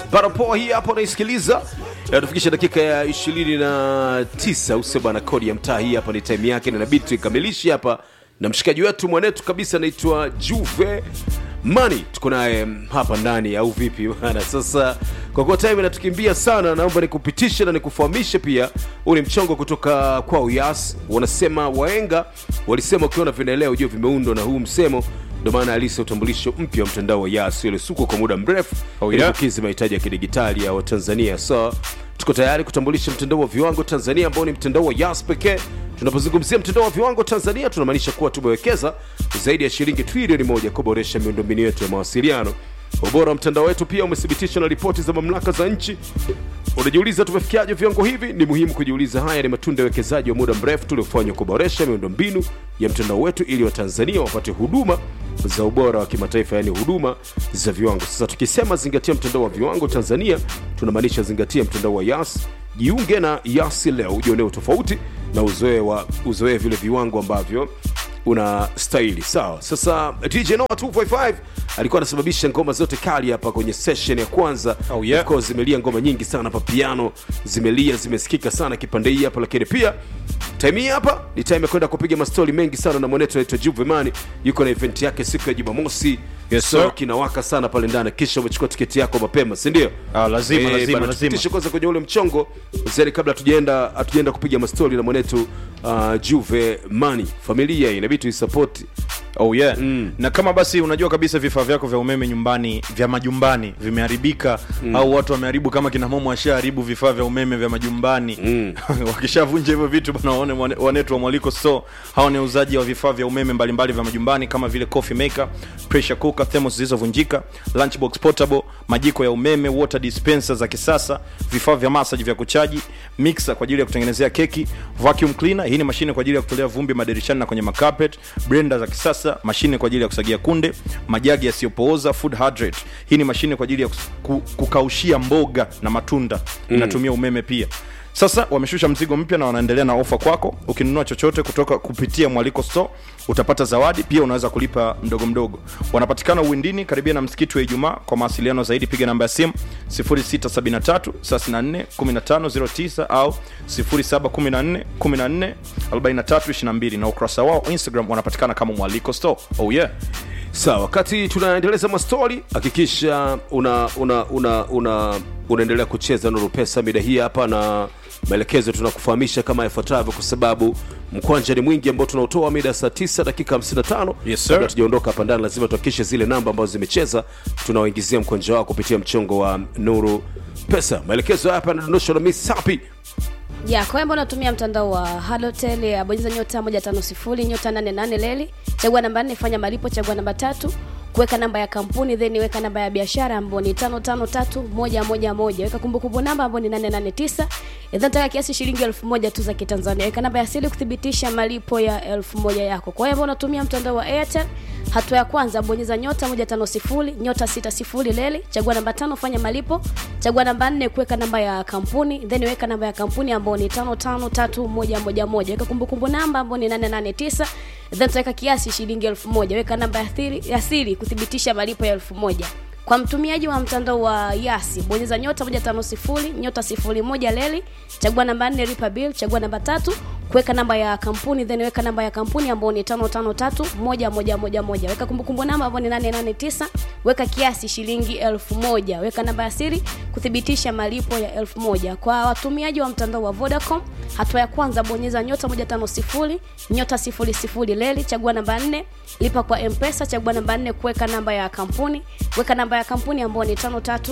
Barapoa hii hapo unaisikiliza inatufikisha dakika ya 29 usema na kodi ya mtaa. Hii hapa ni time yake, na inabidi tuikamilishe hapa na mshikaji wetu mwanetu kabisa anaitwa Juve Mani, tuko naye hapa ndani au vipi bana? Sasa kwa kuwa time inatukimbia sana, naomba nikupitishe na nikufahamishe pia, huu ni mchongo kutoka kwa Uyas. Wanasema waenga walisema ukiona vinaelea ujue vimeundwa na huu msemo ndio maana alisa utambulisho mpya wa mtandao wa Yas uliosukwa kwa muda mrefu Oh, ili yeah. kukidhi mahitaji ya kidigitali ya Watanzania. So tuko tayari kutambulisha mtandao wa viwango Tanzania ambao ni mtandao wa Yas pekee. Tunapozungumzia mtandao wa viwango Tanzania, tunamaanisha kuwa tumewekeza zaidi ya shilingi trilioni moja kuboresha miundombinu yetu ya mawasiliano. Ubora wa mtandao wetu pia umethibitishwa na ripoti za mamlaka za nchi. Unajiuliza tumefikiaje viwango hivi? Ni muhimu kujiuliza. Haya ni matunda ya uwekezaji wa muda mrefu tuliofanywa kuboresha miundombinu ya mtandao wetu ili Watanzania wapate huduma za ubora wa kimataifa, yaani huduma za viwango. Sasa tukisema zingatia mtandao wa viwango Tanzania, tunamaanisha zingatia mtandao wa Yas. Jiunge na Yas leo ujionee utofauti na uzoe wa uzoee vile viwango ambavyo una stahili sawa. Sasa DJ Noah 255 alikuwa anasababisha ngoma zote kali hapa kwenye session ya kwanza. Oh, yeah. Of course zimelia ngoma nyingi sana hapa, piano zimelia, zimesikika sana kipande hii hapa, lakini pia time hii hapa ni time ya kwenda kupiga mastori mengi sana na mwanetu anaitwa Juve Mani, yuko na event yake siku ya Jumamosi. Yes, so sir. kinawaka sana pale ndani, kisha umechukua tiketi yako mapema, si ndio? Ah, lazima, Eh, lazima, bana, lazima. tupitishe kwanza kwenye ule mchongo zeni kabla hatujaenda hatujaenda kupiga mastori na mwanetu uh, Juve Mani. Familia hii inabidi tuisapoti. Oh yeah. Na kama basi unajua kabisa vifaa vyako vya umeme nyumbani vya majumbani vimeharibika au watu wameharibu kama kina momo washaharibu vifaa vya umeme vya majumbani wakishavunja hivyo vitu bana, waone mwane- wanetu wa Mwaliko Store. Hao ni wauzaji wa vifaa vya umeme mbalimbali vya majumbani kama vile coffee maker, pressure cooker, thermos zilizovunjika, lunchbox portable, majiko ya umeme, water dispenser za kisasa, vifaa vya massage vya kuchaji, mixer kwa ajili ya kutengenezea keki, vacuum cleaner, hii ni mashine kwa ajili ya kutolea vumbi madirishani na kwenye macarpet, blender za kisasa, mashine kwa ajili ya kusagia kunde, majagi yasiyopooza, food hydrate, hii ni mashine kwa ajili ya kus- ku- kukaushia mboga na matunda, inatumia umeme pia. Sasa wameshusha mzigo mpya na wanaendelea na ofa kwako. Ukinunua chochote kutoka kupitia Mwaliko Store utapata zawadi, pia unaweza kulipa mdogo mdogo. Wanapatikana Uwindini karibia na msikiti wa Ijumaa. Kwa mawasiliano zaidi piga namba ya simu 0673 34 1509 au 0714 14 43 22 na ukurasa wao Instagram wanapatikana kama Mwaliko Store. Oh yeah. Sawa, wakati tunaendeleza mastori, hakikisha una una una una unaendelea kucheza Nuru Pesa mida hii hapa, na maelekezo tunakufahamisha kama ifuatavyo, kwa sababu mkwanja ni mwingi ambao tunaotoa mida saa 9 dakika 55. Yes, sir. Kabla tujaondoka hapa ndani, lazima tuhakikishe zile namba ambazo zimecheza tunawaingizia mkwanja wao kupitia mchongo wa Nuru Pesa. Maelekezo hapa yanadondoshwa na Miss Sapi. ya kwa ambao unatumia mtandao wa halotel ya bonyeza nyota 150 nyota 88 leli chagua namba 4 fanya malipo chagua namba tatu kuweka namba ya kampuni then weka namba ya biashara ambayo ni 553111 weka kumbukumbu namba ambayo ni 889 then taka kiasi shilingi 1000 tu za kitanzania weka namba ya siri kuthibitisha malipo ya 1000 yako kwa hiyo ambao unatumia mtandao wa airtel hatua ya kwanza bonyeza nyota 150 nyota 60 leli chagua namba tano fanya malipo chagua namba nne kuweka namba ya kampuni then weka namba ya kampuni ambayo ni 553111 weka kumbukumbu namba ambayo ni 889 then utaweka kiasi shilingi 1000 weka namba ya siri ya siri kuthibitisha malipo ya 1000 kwa mtumiaji wa mtandao wa yasi bonyeza nyota 150 nyota 01 leli chagua namba 4 lipa bill chagua namba tatu kuweka namba ya kampuni then weka namba ya kampuni ambayo ni 553111 weka kumbukumbu namba ambayo ni 889 weka kiasi shilingi 1000 weka namba ya siri kuthibitisha malipo ya 1000 kwa watumiaji wa mtandao wa Vodacom hatua ya kwanza bonyeza nyota 150 nyota 00 leli chagua namba 4 lipa kwa mpesa chagua namba 4 kuweka namba ya kampuni weka namba ya kampuni ambayo ni 53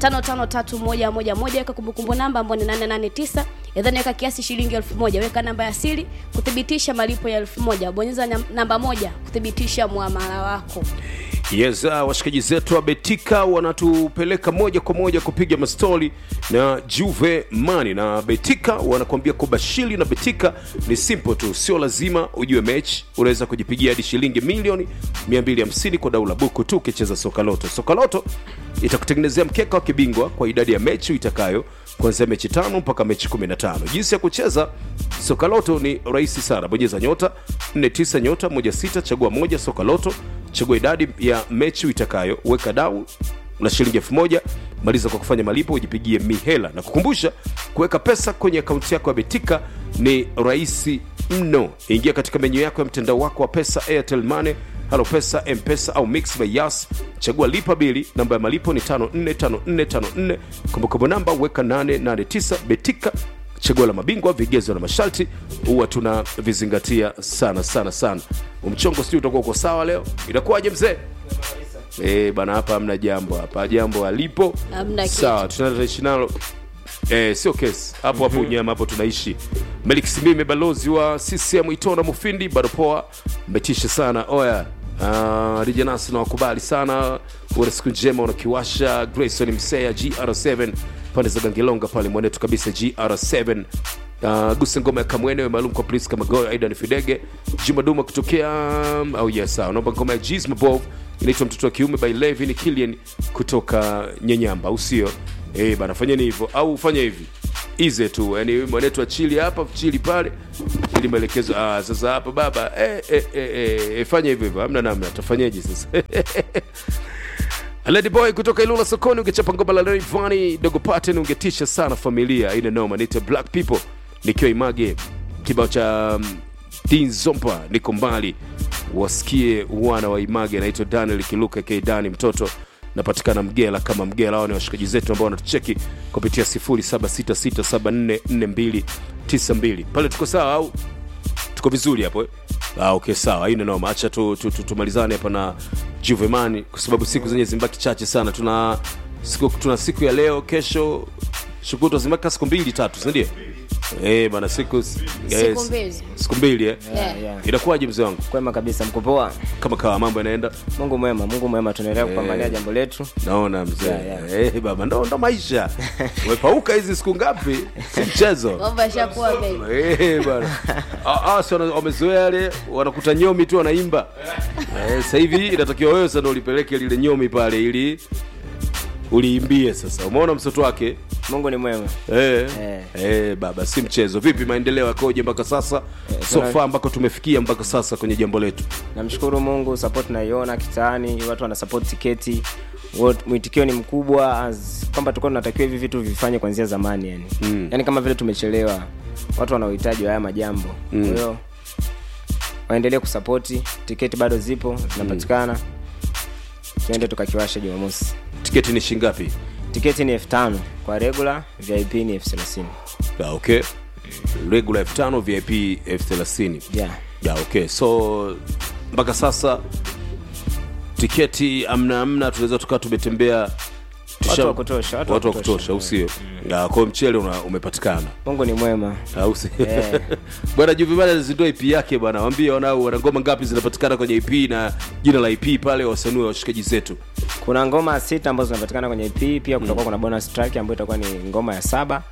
553111 weka kumbukumbu namba ambayo ni 889 then weka kiasi shilingi 1000 weka namba ya siri kuthibitisha malipo ya 1000 bonyeza nyam- namba moja kuthibitisha muamala wako Yes, uh, washikaji zetu wa Betika wanatupeleka moja kwa moja kupiga mastori na Juve Mani na Betika wanakuambia kubashiri na Betika ni simple tu, sio lazima ujue mechi. Unaweza kujipigia hadi shilingi milioni 250 kwa dau la buku tu ukicheza soka loto. Soka loto itakutengenezea mkeka wa kibingwa kwa idadi ya mechi itakayo kuanzia mechi tano mpaka mechi 15. Jinsi ya kucheza soka loto ni rahisi sana, bonyeza nyota 49 nyota 16 chagua moja soka loto chagua idadi ya mechi uitakayo weka dau na shilingi elfu moja maliza kwa kufanya malipo ujipigie mihela na kukumbusha kuweka pesa kwenye akaunti yako ya betika ni rahisi mno ingia katika menyu yako ya mtandao wako wa pesa airtel money halo pesa mpesa au mix by yas chagua lipa bili namba ya malipo ni 545454 kumbukumbu namba weka 889 betika chaguo la mabingwa vigezo na masharti huwa tuna vizingatia sana sana sana umchongo sijui utakuwa uko sawa leo itakuwaje mzee Eh, bana hapa hamna jambo hapa jambo alipo Hamna kitu. sawa tunaishi nalo Eh, sio kesi hapo hapo unyama hapo tunaishi melik simime balozi wa ccm itona mufindi bado poa mmetisha sana oya uh, rijanasi nawakubali sana una siku njema unakiwasha grayson msea gr7 pande za gangelonga pale mwanetu kabisa gr7 Uh, guse ngoma ya kamwene maalum kwa priska magoyo aidan fidege juma duma kutokea um, au oh yes sawa naomba ngoma ya gs mabov inaitwa mtoto wa kiume by levin kilian kutoka nyenyamba au sio eh bana fanyeni hivyo au fanya hivi ize tu yani mwanetu achili hapa chili pale ili maelekezo ah, sasa hapa baba eh, eh, eh, eh, eh, fanya hivyo hivyo hamna namna tafanyeje sasa Lady Boy kutoka Ilula sokoni, ungechapa ngoma la Rayvanny Dogo Pattern ungetisha sana familia ina noma. Nite Black People nikiwa Image, kibao cha um, Dean Zompa niko mbali, wasikie wana wa Image, anaitwa Daniel Kiluka K Dani mtoto napatikana Mgela kama Mgela. Hao ni washikaji zetu ambao wanatucheki kupitia 0766744292 pale. Tuko sawa au tuko vizuri hapo eh? ah, okay sawa haina noma acha tu, tu, tu, tumalizane hapa na juvemani kwa sababu siku zenye zimbaki chache sana tuna siku, tuna siku ya leo kesho shukutwa zimbaki siku mbili tatu sindio Eh, bana siku yes. mbili. siku mbili eh? Yeah. yeah. inakuwaje mzee wangu kwema kabisa mkupoa kama kawa mambo yanaenda mungu mwema mungu mwema tunaendelea kupambania jambo letu naona mzee Yeah, yeah. Eh, baba ndo, ndo maisha umepauka hizi siku ngapi si mchezo mambo yashakuwa mengi Eh, bwana Ah, ah, si wana- wamezoea yale wanakuta nyomi tu wanaimba Eh, sasa hivi inatakiwa wewe sasa ndo ulipeleke lile nyomi pale ili uliimbie sasa umeona mtoto wake mungu ni mwema Eh, Eh. eh, baba si mchezo vipi maendeleo yakoje mpaka sasa so tuna- far ambako tumefikia mpaka sasa kwenye jambo letu namshukuru mungu support naiona kitaani watu wana support tiketi Wat- mwitikio ni mkubwa as- kwamba tulikuwa tunatakiwa hivi vitu vifanye kuanzia zamani yani mm. yani kama vile tumechelewa watu wana uhitaji wa haya majambo mm. kwa hiyo waendelee kusapoti tiketi bado zipo zinapatikana tuende tukakiwasha jumamosi tiketi ni shingapi tiketi ni elfu tano kwa regular vip ni elfu thelathini ah, okay regular elfu tano vip elfu thelathini yeah. ya okay so mpaka sasa tiketi amna amna tunaweza tukawa tumetembea tusha- Watu wa kutosha, watu wa watu wa kutosha. kutosha usio Ya, kwa hiyo mchele una, umepatikana mungu ni mwema au si Eh. bwana juvimana alizindua ip yake bwana wambie wanao wana ngoma ngapi zinapatikana kwenye ip na jina la ip pale wasanue washikaji zetu kuna ngoma sita ambazo zinapatikana kwenye ep pia kutakuwa kuna bonus track ambayo itakuwa ni ngoma ya saba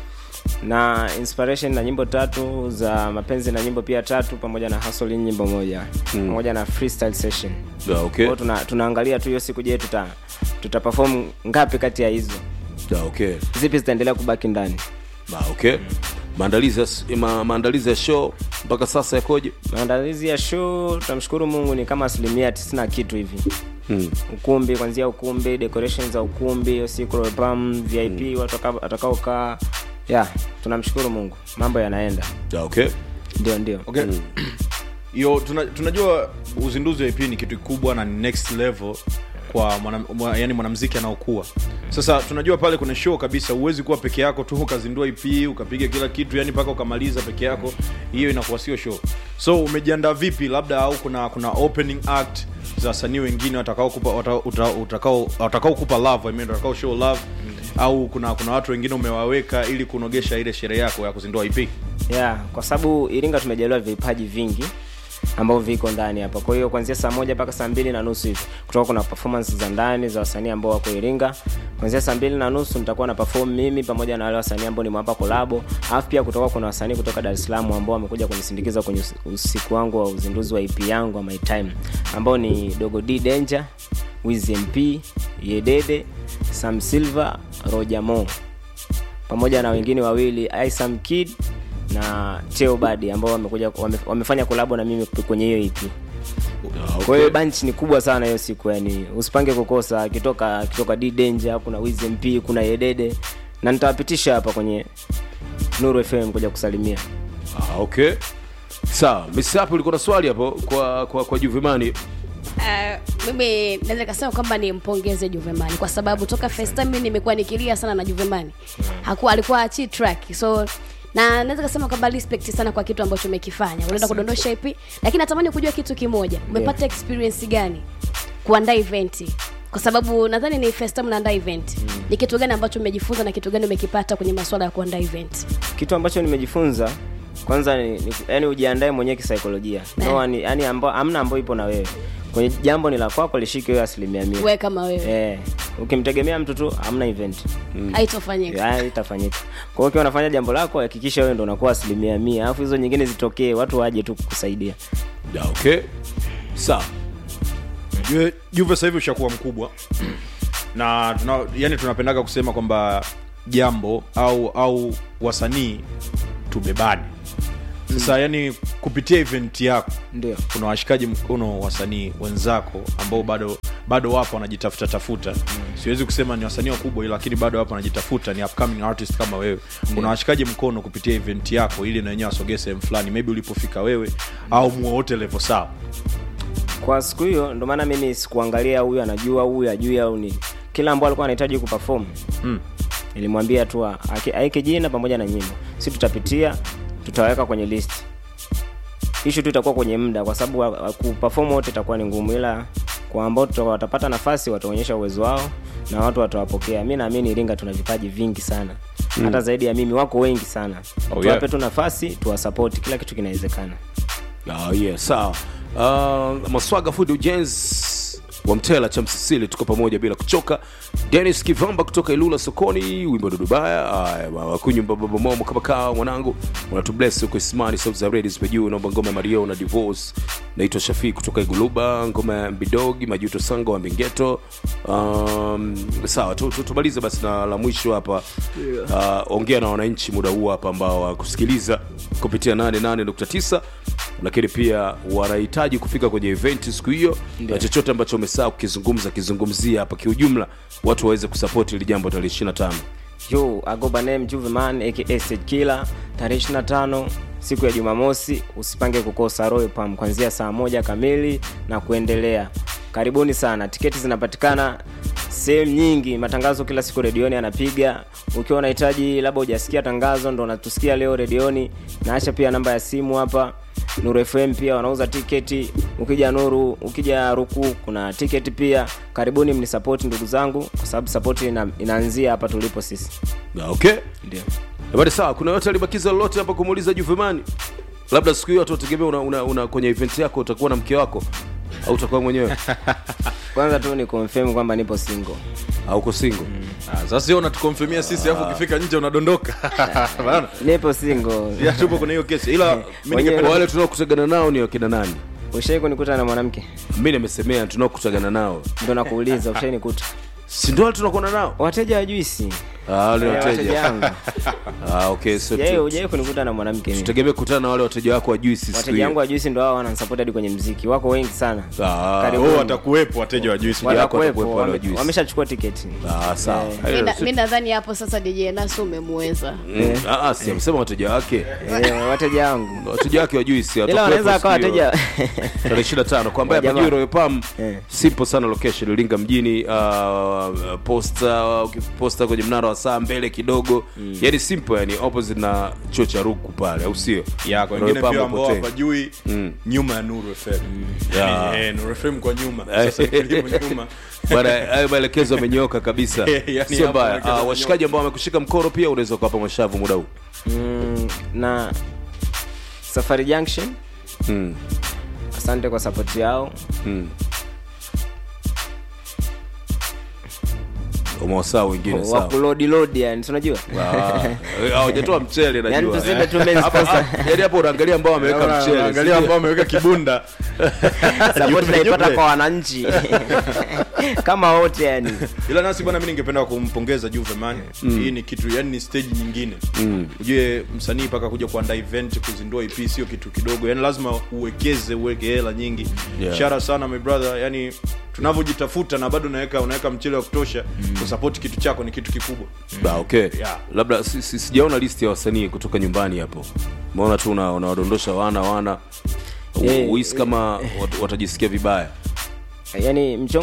na inspiration na nyimbo tatu za mapenzi na nyimbo pia tatu pamoja na hustle nyimbo moja pamoja na freestyle session ya, okay. kwao tuna, tunaangalia tu hiyo siku je tuta tuta perform ngapi kati ya hizo ya, okay. zipi zitaendelea kubaki ndani Ma, okay. maandalizi ya, s- ma, maandalizi ya show mpaka sasa yakoje maandalizi ya show tunamshukuru mungu ni kama asilimia tisini na kitu hivi hmm. ukumbi kwanzia ukumbi decorations za ukumbi hiyo siku pam vip watu wataka- watakaokaa ya tunamshukuru mungu mambo yanaenda ya, okay. ndio ndio okay. yo tuna, tunajua uzinduzi wa ip ni kitu kikubwa na ni next level kwa mwana, mwa, yani mwanamziki anaokuwa sasa tunajua pale kuna show kabisa huwezi kuwa peke yako tu ukazindua ip ukapiga kila kitu yani mpaka ukamaliza peke yako hiyo inakuwa sio show so umejiandaa vipi labda au kuna kuna opening act za wasanii wengine watakaokupa wata- uta- utakao watakaokupa love I mean, watakao show love au kuna kuna watu wengine umewaweka ili kunogesha ile sherehe yako ya kuzindua ip yeah, kwa sababu iringa tumejaliwa vipaji vingi ambavyo viko ndani hapa kwa hiyo kuanzia saa moja mpaka saa mbili na nusu hivi kutoka kuna performance za ndani za wasanii ambao wako iringa kuanzia saa mbili na nusu nitakuwa na perform mimi pamoja na wale wasanii ambao nimewapa kolabo alafu pia kutoka kuna wasanii kutoka dar es salaam ambao wamekuja kunisindikiza kwenye usi- usiku wangu wa uzinduzi wa ip yangu wa my time ambao ni dogo d danger wiz mp yedede sam silver roger mo pamoja na wengine wawili isam kid na teo badi ambao wamekuja wame, wamefanya kolabo na mimi kwenye hiyo ep kwa hiyo bunch ni kubwa sana hiyo siku yani usipange kukosa akitoka akitoka d danger kuna wiz mp kuna yedede na nitawapitisha hapa kwenye nuru fm kuja kusalimia Ah, okay sawa misapi ulikuwa na swali hapo kwa kwa, kwa juvimani Uh, mimi naweza nikasema kwamba nimpongeze Juvemani kwa sababu toka first time mimi nimekuwa nikilia sana na Juvemani. Hakuwa alikuwa achi track. So na naweza kusema kwamba respect sana kwa kitu ambacho umekifanya. Unaenda kudondosha ipi? Lakini natamani kujua kitu kimoja. Umepata experience gani kuandaa event? Kwa sababu nadhani ni first time unaandaa event. Ni kitu gani ambacho umejifunza na kitu gani umekipata kwenye masuala ya kuandaa event? kitu ambacho nimejifunza kwanza ni, ni, yani ujiandae mwenyewe kisaikolojia no, yani, yani amba, amna ambayo ipo na wewe kwenye jambo ni la kwako lishike wewe asilimia mia Wewe kama wewe eh, ukimtegemea mtu tu hamna event haitofanyika. haya itafanyika kwa hiyo ukiwa unafanya jambo lako hakikisha wewe ndo unakuwa asilimia mia alafu hizo nyingine zitokee watu waje tu kukusaidia Da, okay sawa Juve- juve sasa hivi ushakuwa mkubwa na tuna, yani tunapendaga kusema kwamba jambo au au wasanii tubebane sasa yani kupitia event yako ndio kuna washikaji mkono wasanii wenzako ambao bado bado wapo wanajitafuta tafuta siwezi kusema ni wasanii wakubwa ila lakini bado wapo wanajitafuta ni upcoming artist kama wewe kuna washikaji mkono kupitia event yako ili na wenyewe wasogee sehemu fulani maybe ulipofika wewe au muwe wote levo sawa kwa siku hiyo ndo maana mimi sikuangalia huyu anajua huyu ajui au nini kila ambao alikuwa anahitaji kuperform Mm. nilimwambia tu aki- aeke jina pamoja na nyimbo si tutapitia tutaweka kwenye list ishu tu itakuwa kwenye muda kwa sababu wa- wa- kuperform wote itakuwa ni ngumu ila kwa ambao tuta- watapata nafasi wataonyesha uwezo wao na watu watawapokea mi naamini iringa tuna vipaji vingi sana hata zaidi ya mimi wako wengi sana Oh, tuwape yeah. tu nafasi tuwasapoti kila kitu kinawezekana Oh, yeah, sawa uh, maswaga food ujenzi wa mtela cha msisili tuko pamoja bila kuchoka denis kivamba kutoka ilula sokoni wimbo dudubaya wakunyumba baba momo kama kaa mwanangu unatubles huko ismani sauti za redi zipe juu naomba ngoma ya mario na divorce naitwa shafii kutoka iguluba ngoma ya mbidogi majuto sango wa mbingeto um, sawa tu- tu- tumalize basi na la mwisho hapa uh, ongea na wananchi muda huu hapa ambao wakusikiliza kupitia 88.9 lakini pia wanahitaji kufika kwenye event siku hiyo na chochote ambacho umesaa kukizungumza kizungumzia hapa kiujumla watu waweze kusapoti ili jambo tarehe 25 yo agoba name juveman aka stage killer tarehe 25 siku ya jumamosi usipange kukosa royal pam kuanzia saa moja kamili na kuendelea karibuni sana tiketi zinapatikana sehemu nyingi matangazo kila siku redioni anapiga ukiwa unahitaji labda hujasikia tangazo ndo unatusikia leo redioni naacha pia namba ya simu hapa nuru fm pia wanauza tiketi ukija nuru ukija ruku kuna tiketi pia karibuni mnisapoti ndugu zangu kwa sababu sapoti ina, inaanzia hapa tulipo sisi Na, okay ndio badi sawa kuna yote alibakiza lolote hapa kumuuliza juvemani labda siku hiyo tutegemea una, una, una kwenye event yako utakuwa na mke wako au utakuwa mwenyewe kwanza tu ni confirm kwamba nipo single au uko single Ah, sasa sio unatukonfirmia sisi alafu ukifika nje unadondoka Bana, nipo single ya tupo kwenye hiyo kesi ila mi Wenyewe- ningependa wale tunaokutegana nao ni wakina nani ushai kunikuta na mwanamke mi nimesemea tunaokutagana nao ndo nakuuliza ushai nikuta si ndo wale tunakuona nao wateja wa juisi Ah, wale Eh, wateja wateja wangu Ah, okay so Ujai- tu- ujai kunikuta na mwanamke mimi. tutegemee kukutana na wale wateja wako wa juisi siku wateja wangu hiyo wa juisi ndo hao wananisupport hadi kwenye mziki wako wengi sana Ah, Karibuni. oh, watakuwepo wateja wa juisi Wala- Watakuwepo, watakuwepo wale wa wame- juisi. wameshachukua tiketi ah, sawa Eh. Hayo, Mi na- si- mi nadhani hapo sasa DJ Nasu umemweza Mm, ah, ah, si amesema wateja wake Eh, wateja wangu wateja wake wa juisi ila wanaweza akawa wateja tarehe 25 kwa ambaye Jamaa. hapajui Royal Palm Eh. sipo sana location Iringa mjini uh, posta ukiposta kwenye mnara wa saa mbele kidogo yani simple yani opposite na chuo cha Ruku pale au sio ya kwa Royal wengine Palm pia hapo ambao tena. hawajui nyuma ya nuru fm Ya. Yani, eh, nuru fm kwa nyuma sasa elimu nyuma bana hayo maelekezo yamenyoka kabisa Yani sio hapo mbaya maelekezo uh, washikaji ambao wamekushika mkono pia unaweza ukawapa mashavu muda huu mm, na safari junction mm. asante kwa sapoti yao Mm. umewasaa wengine wa sawa kulodi lodi yani si unajua Ah, eh, hawajatoa mchele yani najua tuseme tu main Hapa- sponsor. hapa- yaani hapo unaangalia ambao wameweka mchele angalia sijui. ambao ameweka kibunda support Yupe, tunaipata yupe. kwa wananchi kama wote yani ila nasi bwana mi ningependa kumpongeza juve man hii ni kitu yani ni stage nyingine ujue msanii mpaka kuja kuandaa event kuzindua ep sio kitu kidogo yani lazima uwekeze uweke hela nyingi Yeah. shara sana my brother yani tunavyojitafuta na bado unaweka unaweka mchele wa kutosha kusapoti kitu chako ni kitu kikubwa Ba, okay Yeah. labda si- si- sijaona listi ya wasanii kutoka nyumbani hapo umeona tu una- unawadondosha wana wana Eh, uhisi kama wat- watajisikia vibaya yani mchongo